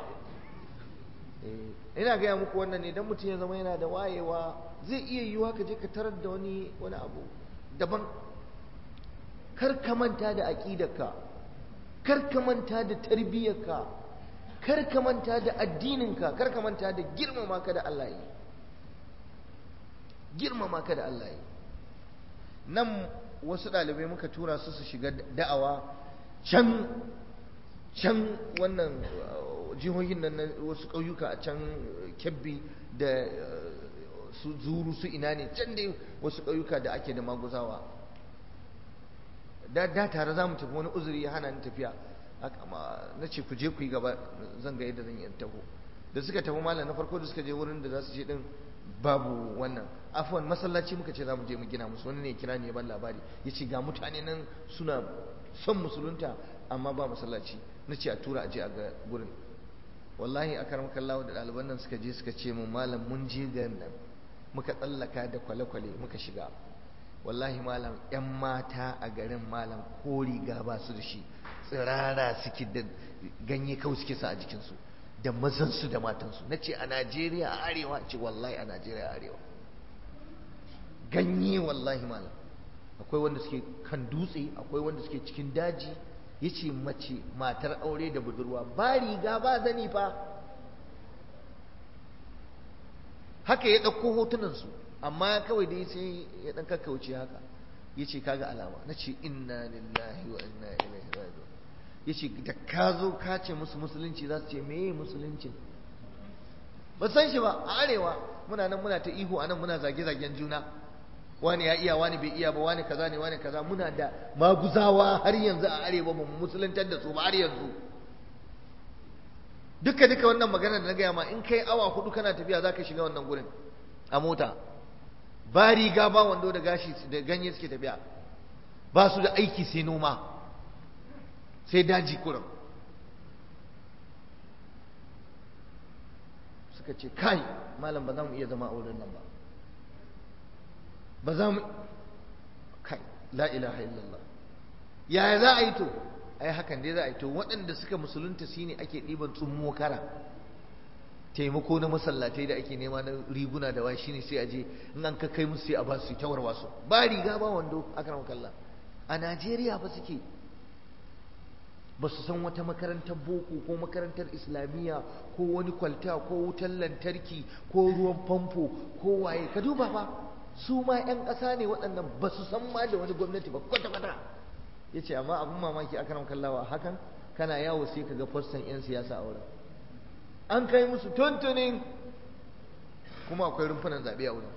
S1: ina gaya muku wannan ne don mutum ya zama yana da wayewa zai iya yiwuwa ka je ka tarar da wani wani abu daban kar ka manta da aƙidarka kar ka manta da tarbiyyarka kar ka manta da addininka kar ka manta da girmama ka da Allah yi girmama ka da Allah yi nan wasu ɗalibai muka tura su su shiga da'awa can can wannan jihohin nan wasu ƙauyuka a can kebbi da su zuru su ina ne can dai wasu ƙauyuka da ake da maguzawa da da tare za mu tafi wani uzuri ya hana ni tafiya na ce ku je ku yi gaba zan ga yadda zan yi taho da suka tafi malam na farko da suka je wurin da za su je din babu wannan afwan masallaci muka ce za mu je mu gina musu wani ne kira ne ban labari ya ce ga mutane nan suna son musulunta amma ba masallaci na ce a tura a je a ga gurin wallahi a karam kallawa da ɗaliban nan suka je suka ce mu malam mun je garin nan muka tsallaka da kwale-kwale muka shiga wallahi malam yan mata a garin malam ko riga ba su da shi tsirara suke da ganye kawai suke sa a jikinsu da mazansu da matansu na ce a najeriya a arewa ce wallahi a najeriya a arewa ganye wallahi malam akwai wanda suke kan dutse akwai wanda suke cikin daji ya ce mace matar aure da budurwa ba riga ba zani fa haka ya ɗauko hotunansu amma kawai dai sai ya ɗan kakkauce haka ya ce kaga alama na ce inna lillahi wa inna ilaihi raji'un ya ce da ka zo ka ce musu musulunci za su ce meye musulunci ba san shi ba a arewa muna nan muna ta ihu a nan muna zage-zagen juna wani ya iya wani bai iya ba wani kaza ne wani kaza muna da maguzawa har yanzu a arewa ba mu musuluntar da su ba har yanzu duka duka wannan magana da na gaya ma in kai awa hudu kana tafiya za ka shiga wannan gurin a mota ba riga ba wando da gashi da ganye suke tafiya ba su da aiki sai noma sai daji kurum suka ce kai malam ba za mu iya zama a wurin nan ba ba za mu kai la ilaha illallah yaya za a yi to ai hakan dai za a yi to waɗanda suka musulunta shine ake ɗiban tsummo kara taimako na masallatai da ake nema na riguna da wai shine sai a je in an ka kai musu sai a ba su ta warwaso ba riga ba wando akram kallah a Najeriya ba suke ba su san wata makarantar boko ko makarantar islamiyya ko wani kwalta ko wutar lantarki ko ruwan famfo ko waye ka duba fa su ma 'yan ƙasa ne waɗannan ba su san ma da wani gwamnati ba kwata-kwata ya ce amma abin mamaki aka nan kallawa hakan kana yawo sai ka ga fassan 'yan siyasa a wurin an kai musu tuntunin kuma akwai rumfunan zaɓe a wurin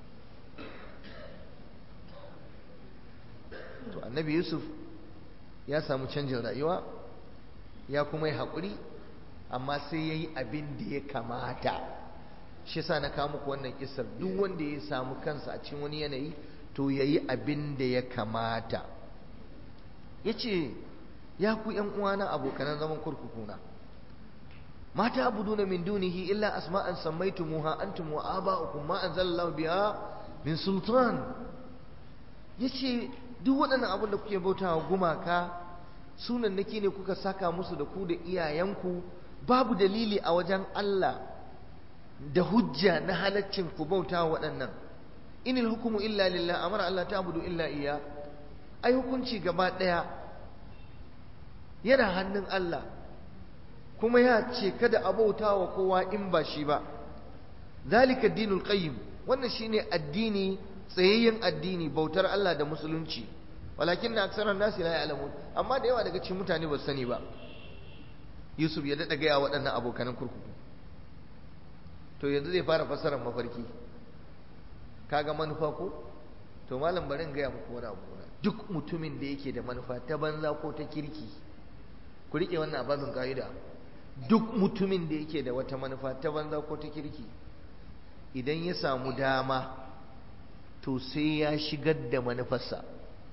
S1: to annabi yusuf ya samu canjin rayuwa ya kuma yi haƙuri amma sai ya yi abin da ya kamata shi sa na kawo muku wannan kisar duk wanda ya samu kansa a cikin wani yanayi to ya yi abin da ya kamata ya ce ya ku ‘yan uwana abokanan zaman kurkukuna mata abuduna min dunihi illa asma'an sammaitumuha antum wa aba'ukum ma anzalallahu biha min sultan yace duk waɗannan abin da kuke bautawa gumaka sunan nake ne kuka saka musu da ku da iyayenku babu dalili a wajen Allah da hujja na halaccin ku bautawa waɗannan inil hukumu illa lillah amara Allah ta'budu illa iya ai hukunci gaba ɗaya yana hannun Allah kuma ya ce kada a bauta wa kowa in ba shi ba zalika dinul qayyim wannan shine addini tsayayyen addini bautar Allah da musulunci walakin na aksaran nasi la ya'lamun amma da yawa daga cikin mutane ba su sani ba Yusuf ya dada gaya waɗannan abokanan kurkuku to yanzu zai fara fassarar mafarki kaga manufa ko to malam barin gaya muku wani abu duk mutumin da yake da manufa ta banza ko ta kirki ku rike wannan abazin ka'ida duk mutumin da yake da wata manufa ta banza ko ta kirki idan ya samu dama to sai ya shigar da manufarsa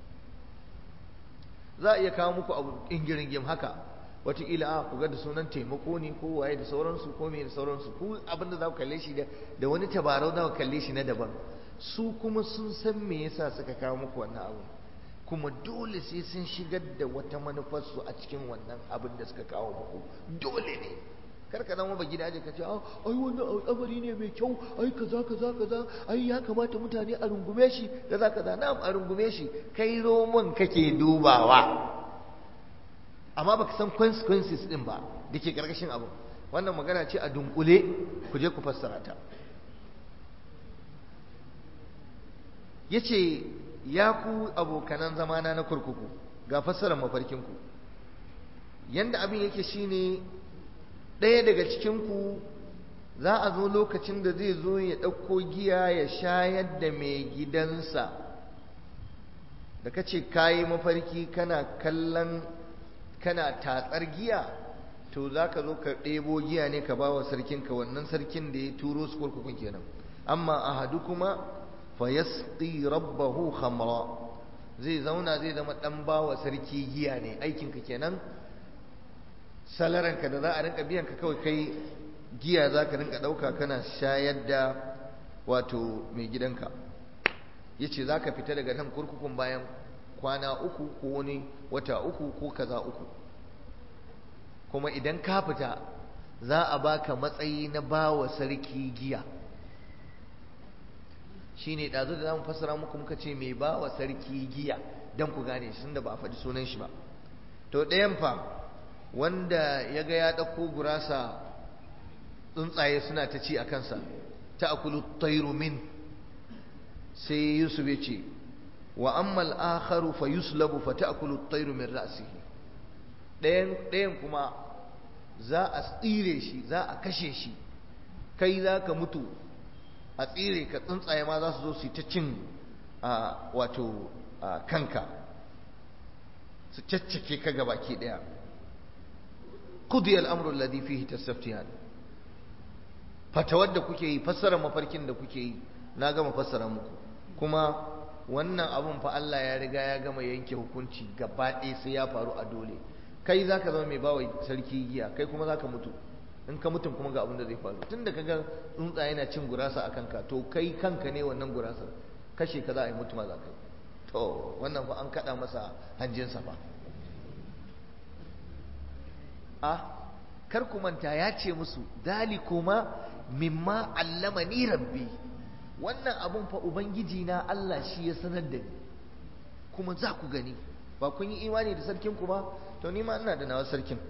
S1: za a iya kawo muku abu ingiringim haka wataƙila a ku ga da sunan taimako ne ko waye da sauransu ko me da sauransu ku abinda za ku kalle shi da wani tabarau za ku kalle shi na daban su kuma sun san me yasa suka kawo muku wannan abu kuma dole sai sun shigar da wata manufarsu a cikin wannan abin da suka kawo muku dole ne kar ka zama ba gidaje ka ce ai wannan al'amari ne mai kyau ai kaza kaza kaza ai ya kamata mutane a rungume shi kaza kaza na a rungume shi kai roman kake dubawa amma baka san consequences din ba da ke karkashin abu wannan magana ce a dunkule ku je ku fassara ta yace ya ku abokanan zamana na kurkuku ga fassarar mafarkinku yanda abin yake shine ɗaya daga cikinku za a zo lokacin da zai zo ya ɗauko giya ya shayar da mai gidansa da ka ce kayi mafarki kana kallon kana tatsar giya to za ka zo ka ɗebo giya ne ka ba wa sarkinka wannan sarkin da ya turo su kurkukun kenan amma ahadu kuma fayasqi rabbahu khamra zai zauna zai zama dan bawa sarki giya ne aikinka kenan salaranka da za a rinka biyan ka kawai kai giya za ka rinka ɗauka kana shayar da wato mai gidanka ya ce za ka fita daga nan kurkukun bayan kwana uku ko wani wata uku ko kaza uku kuma idan ka fita za a baka matsayi na bawa sarki giya shi ne ɗazu da za mu fassara muku muka ce mai bawa sarki giya don ku gane shi da ba a faɗi sunan shi ba to ɗayan fa wanda ya ga ya ɗauko gurasa tsuntsaye suna ta ci a kansa ta akulu tairu min sai yusuf ya ce wa ammal akharu fa yuslabu fa ta'kulu tairu min ra'sihi ɗayan ɗayan kuma za a tsire shi za a kashe shi kai za ka mutu a tsire ka tsuntsaye ma za su zo su yi ta cin wato kanka su caccake ka gabaki ɗaya qudiya al-amru alladhi fihi tastaftiyan fatawar da kuke yi fassara mafarkin da kuke yi na gama fassara muku kuma wannan abun fa Allah ya riga ya gama yanke hukunci gaba ɗaya sai ya faru a dole kai zaka zama mai bawa sarki giya kai kuma zaka mutu in ka mutum kuma ga abin da zai faru tunda kaga tsuntsa yana cin gurasa a kanka to kai kanka ne wannan gurasar kashe ka za a yi mutuwa za ka yi to wannan fa an kaɗa masa hanjinsa fa a kar ku manta ya ce musu dalikuma mimma allama ni rabbi wannan abun fa ubangiji na Allah shi ya sanar da ni kuma za ku gani ba kun yi imani da sarkin ku ba to ni ma ina da nawa sarkin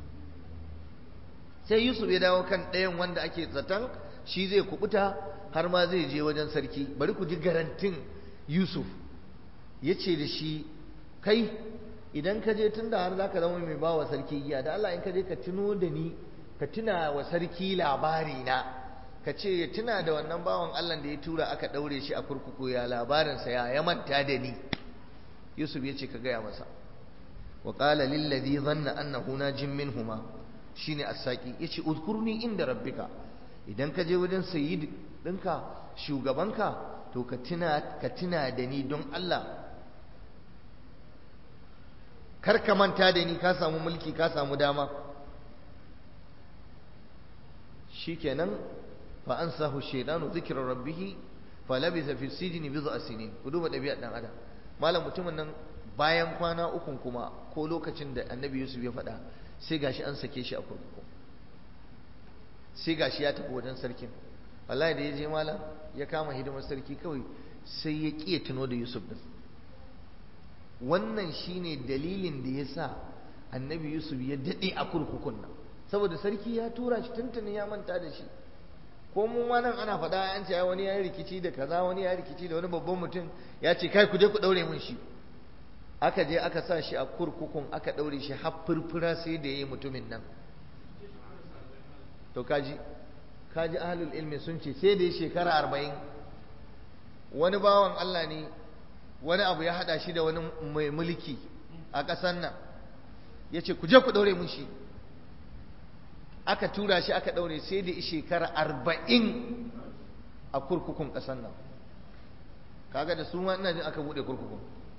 S1: sai Yusuf ya dawo kan ɗayan wanda ake zaton shi zai kubuta har ma zai je wajen sarki bari ku ji garantin Yusuf ya ce da shi kai idan ka je tun da har za ka zama mai bawa sarki giya da Allah in ka je ka tuno da ni ka tuna wa sarki labari na ka ce ya tuna da wannan bawan Allah da ya tura aka ɗaure shi a kurkuku ya labarinsa ya ya manta da ni Yusuf ya ce ka gaya masa wa qala lil ladhi dhanna annahu najim minhuma shine as-saqi yace uzkurni inda rabbika idan ka je wajen sayyid ɗinka shugabanka to ka tuna ka tuna da ni don Allah kar ka manta da ni ka samu mulki ka samu dama shikenan fa ansahu shaytanu dhikra rabbih fa labisa fi sijni bid'a sinin ku duba dabi'ar dan adam malam mutumin nan bayan kwana ukun kuma ko lokacin da annabi yusuf ya faɗa sai gashi an sake shi a kurkuku sai gashi ya tafi wajen sarkin wallahi da ya je malam ya kama hidimar sarki kawai sai ya ƙiya tuno da yusuf din wannan shine dalilin da ya sa annabi yusuf ya daɗe a kurkukun nan saboda sarki ya tura shi tuntuni ya manta da shi ko mu ma nan ana faɗa an ce wani ya rikici da kaza wani ya rikici da wani babban mutum ya ce kai ku je ku ɗaure mun shi aka je aka sa shi a kurkukun aka ɗaure shi har furfura sai da ya yi mutumin nan to kaji kaji ahlul ilmi sun ce sai da ya shekara arba'in wani bawan Allah ne wani abu ya haɗa shi da wani mai mulki a ƙasar nan ya ce ku je ku ɗaure mun shi aka tura shi aka ɗaure sai da shekara arba'in a kurkukun ƙasar nan kaga da su ma ina jin aka buɗe kurkukun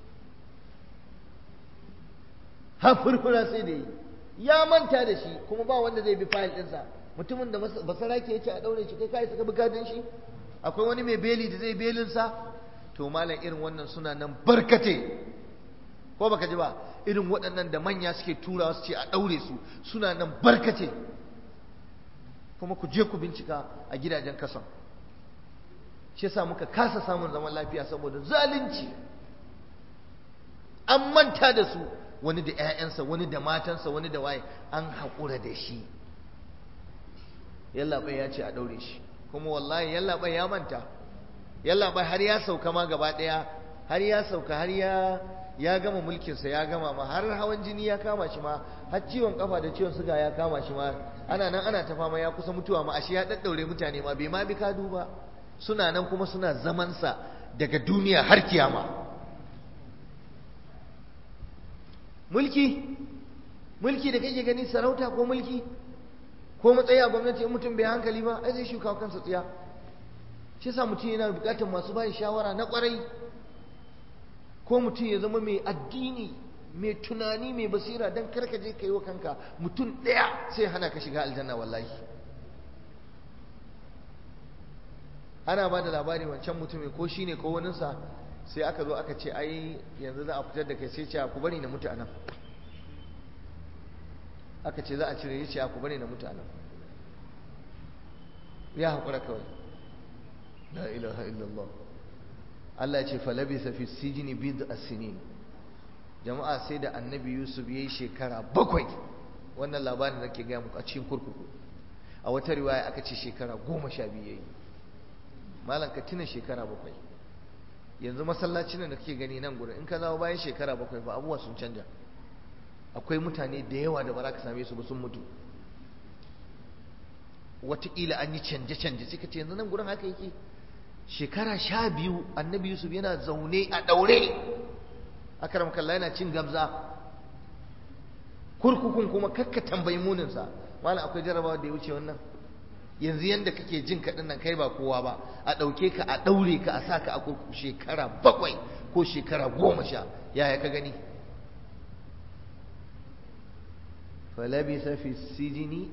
S1: har furfura sai da yi ya manta da shi kuma ba wanda zai bi fayil ɗinsa mutumin da basarake ya ce a ɗaure shi kai kai suka bi gadin shi akwai wani mai beli da zai belinsa to malam irin wannan suna nan barkate ko baka ji ba irin waɗannan da manya suke tura su ce a ɗaure su suna nan barkate kuma ku je ku bincika a gidajen kasan shi yasa muka kasa samun zaman lafiya saboda zalunci an manta da su wani da 'ya'yansa wani da matansa wani da waye an haƙura da shi yallaɓai ya ce a ɗaure shi kuma wallahi yallaɓai ya manta yallaɓai har ya sauka ma gaba ɗaya har ya sauka har ya ya gama mulkinsa ya gama ma har hawan jini ya kama shi ma har ciwon kafa da ciwon suga ya kama shi ma ana nan ana ta fama ya kusa mutuwa ma ashe ya daddaure mutane ma bai ma bi kadu ba suna nan kuma suna zamansa daga duniya har kiyama mulki mulki da kake gani sarauta ko mulki ko matsayi a gwamnati in mutum bai hankali ba ai zai shuka kansa tsiya shi yasa mutum yana bukatar masu bayi shawara na kwarai ko mutum ya zama mai addini mai tunani mai basira don karka je ka yi wa kanka mutum ɗaya sai hana ka shiga aljanna wallahi ana ba da labari wancan mutumin ko shi ne ko waninsa sai aka zo aka ce ai yanzu za a fitar da kai sai ce ku bari na mutu a nan aka ce za a cire ya ce ku bari na mutu a nan ya haƙura kawai la ilaha illallah Allah ya ce falabisa fi sijini bid asinin jama'a sai da annabi yusuf ya yi shekara bakwai wannan labarin da ke gaya muku a cikin kurkuku a wata riwaya aka ce shekara goma sha biyu ya yi malam ka tuna shekara bakwai yanzu masallacin da kake gani nan gurin in ka zawo bayan shekara bakwai ba abubuwa sun canja akwai mutane da yawa da ba za ka same su ba sun mutu wataƙila an yi canje-canje sai ka ce yanzu nan gurin haka yake shekara sha biyu annabi yusuf yana zaune a ɗaure akaram kalla yana cin gabza kurkukun kuma kakka tambayi muninsa malam akwai jarabawa da ya wuce wannan yanzu yanda kake jin kaɗin nan kai ba kowa ba a ɗauke ka a ɗaure ka a sa ka a kurkuku shekara bakwai ko shekara goma sha yaya ka gani falabisa fi sijini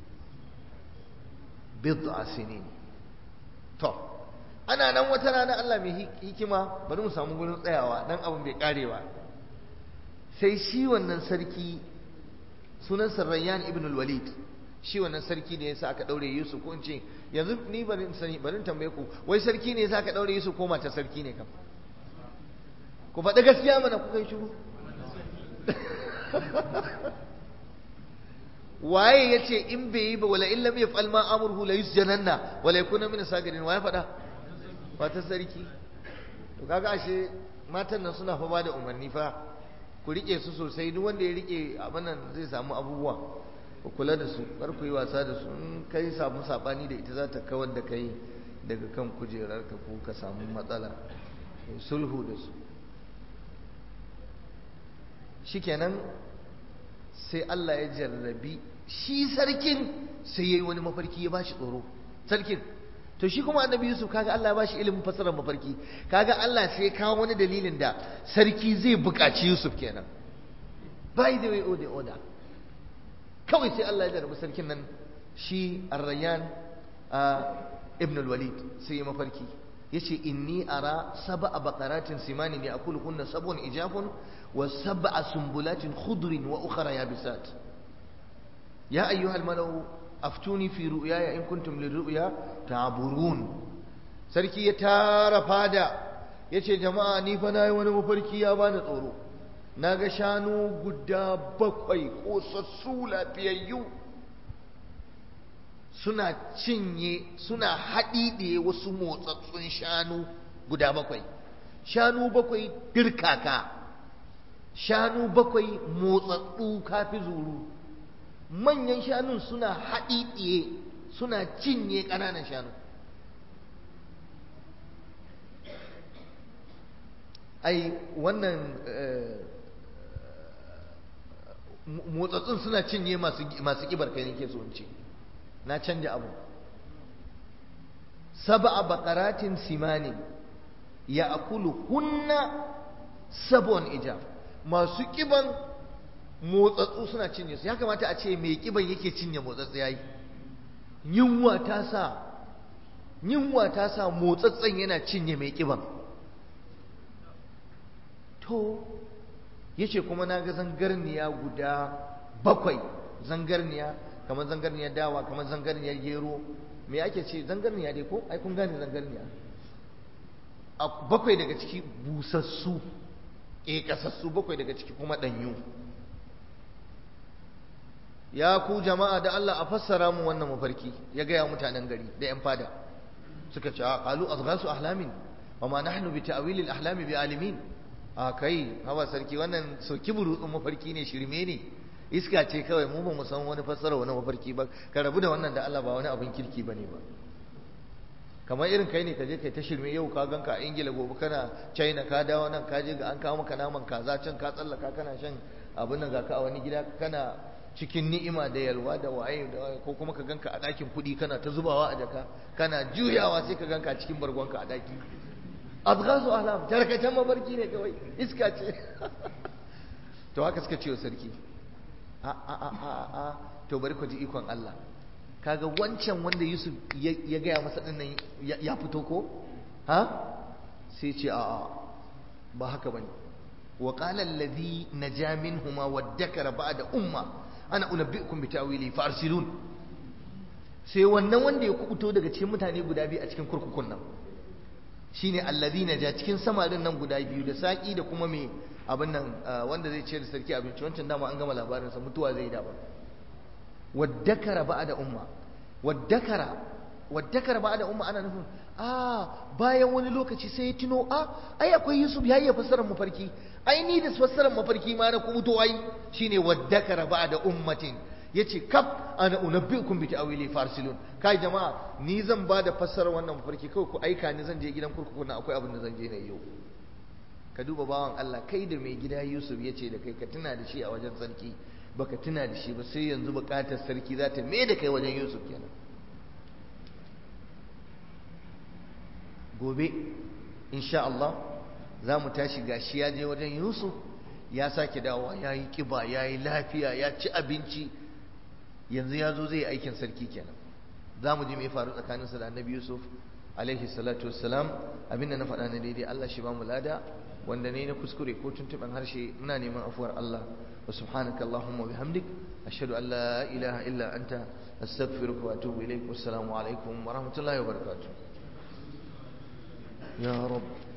S1: bid'a sinin to ana nan wata rana Allah mai hikima bari mu samu gurin tsayawa dan abin bai karewa sai shi wannan sarki sunan Rayyan ibn al-Walid shi wannan sarki ne yasa aka daure Yusuf ko in ce yanzu ni bari in sani bari in tambaye ku wai sarki ne yasa aka daure Yusuf ko mata sarki ne kam ku faɗi gaskiya mana ku kai shiru waye ya ce in bai yi ba wala in lam yaf'al ma amruhu la yusjananna wala yakuna min sagirin waye faɗa matan sarki to kaga ashe matan nan suna fa ba da umarni fa ku rike su sosai duk wanda ya rike abin nan zai samu abubuwa ku kula da su kar ku yi wasa da su in kai samu sabani da ita za ta kawar da kai daga kan kujerar ka ko ka samu matsala sulhu da su shikenan sai Allah ya jarrabi shi sarkin sai yayi wani mafarki ya bashi tsoro sarkin to shi kuma annabi Yusuf kaga Allah ya bashi ilimin fasarar mafarki kaga Allah sai ya kawo wani dalilin da sarki zai buƙaci Yusuf kenan by the way order order kawai sai Allah ya jarrabi sarkin nan shi Ar-Rayyan ibn al-Walid sai ya mafarki yace inni ara sab'a baqaratin simanin ya'kuluhunna sab'un ijafun wa sab'a sumbulatin khudrin wa ukhra yabisat ya ayyuha al-malau aftuni fi ru'yaya in kuntum lirru'ya ta'burun sarki ya tara fada yace jama'a ni fa nayi wani mafarki ya bani tsoro naga shanu guda bakwai kosassu lafiyayyu suna cinye suna haɗiɗe wasu motsatsun shanu guda bakwai shanu bakwai dirkaka shanu bakwai motsatsu kafi zuru manyan shanun suna haɗiɗe suna cinye ƙananan shanu ai wannan motsatsun suna cinye masu ƙibar kai nake so in ce na canja abu sab'a baqaratin simanin ya akulu hunna sabon ijab masu kiban motsatsu suna cinye su ya kamata a ce mai kiban yake cinye motsatsu yayi yunwa ta sa yunwa ta sa motsatsen yana cinye mai kiban to yace kuma na ga zangarniya guda bakwai zangarniya kamar zangarniyar dawa kamar zangarniyar gero me ake ce zangarniya dai ko ai kun gane zangarniya a bakwai daga ciki busassu ƙeƙasassu bakwai daga ciki kuma ɗanyu ya ku jama'a da Allah a fassara mu wannan mafarki ya gaya mutanen gari da 'yan fada suka ce a qalu azghasu ahlamin wa ma nahnu bi ta'wilil ahlami bi alimin a kai hawa sarki wannan soki burutsun mafarki ne shirme ne iska ce kawai mu ba mu san wani fassara wani mafarki ba ka rabu da wannan da Allah ba wani abin kirki bane ba kamar irin kai ne ka je kai ta shirme yau ka ganka a Ingila gobe kana China ka dawo nan ka je ga an kawo maka naman kaza can ka tsallaka kana shan abin nan ga ka a wani gida kana cikin ni'ima da yalwa da waye da waye ko kuma ka ganka a ɗakin kuɗi kana ta zubawa a jaka kana juyawa sai ka ganka a cikin bargonka a ɗaki azghasu ahlam tarkatan mabarki ne kawai iska ce to haka suka ce wa sarki a a a a a to bari ku ji ikon Allah kaga wancan wanda Yusuf ya gaya masa dinnan ya fito ko ha sai ce a a ba haka bane wa qala alladhi naja minhuma waddakara ba'da umma ana unabbiukum bi ta'wili fa arsilun sai wannan wanda ya kubuto daga cikin mutane guda biyu a cikin kurkukun nan shine alladhi naja cikin samarin nan guda biyu da saki da kuma me abin nan wanda zai ce da sarki abinci wancan dama an gama labarinsa mutuwa zai da ba waddakara ba da umma waddakara waddakara ba da umma ana nufin a bayan wani lokaci sai ya tuno a ai akwai yusuf ya iya fassarar mafarki ai ni da fassarar mafarki ma na kubuto ai shine waddakara ba da ummatin yace kaf ana unabbiukum bi ta'wili farsilun kai jama'a ni zan ba da fassarar wannan mafarki kawai ku aika ni zan je gidan kurkuku na akwai abin da zan je na yau ka duba bawan Allah kai da mai gida Yusuf ya ce da kai ka tuna da shi a wajen sarki baka tuna da shi ba sai yanzu bukatar sarki za ta mai da kai wajen yusuf kenan gobe insha Allah za mu tashi gashi ya je wajen yusuf ya sake dawowa ya yi kiba ya yi lafiya ya ci abinci yanzu ya zo zai aikin sarki kenan za mu ji mai faru tsakaninsa da annabi yusuf alaihi salatu wassalam abinda na faɗa na daidai Allah shi ba mu lada wanda ne na kuskure ko tuntuɓen harshe muna neman afuwar Allah wa subhanaka Allahumma bihamdik ashhadu an la ilaha illa anta astaghfiruka wa atubu ilaik wassalamu alaikum wa rahmatullahi wa barakatuh ya rabb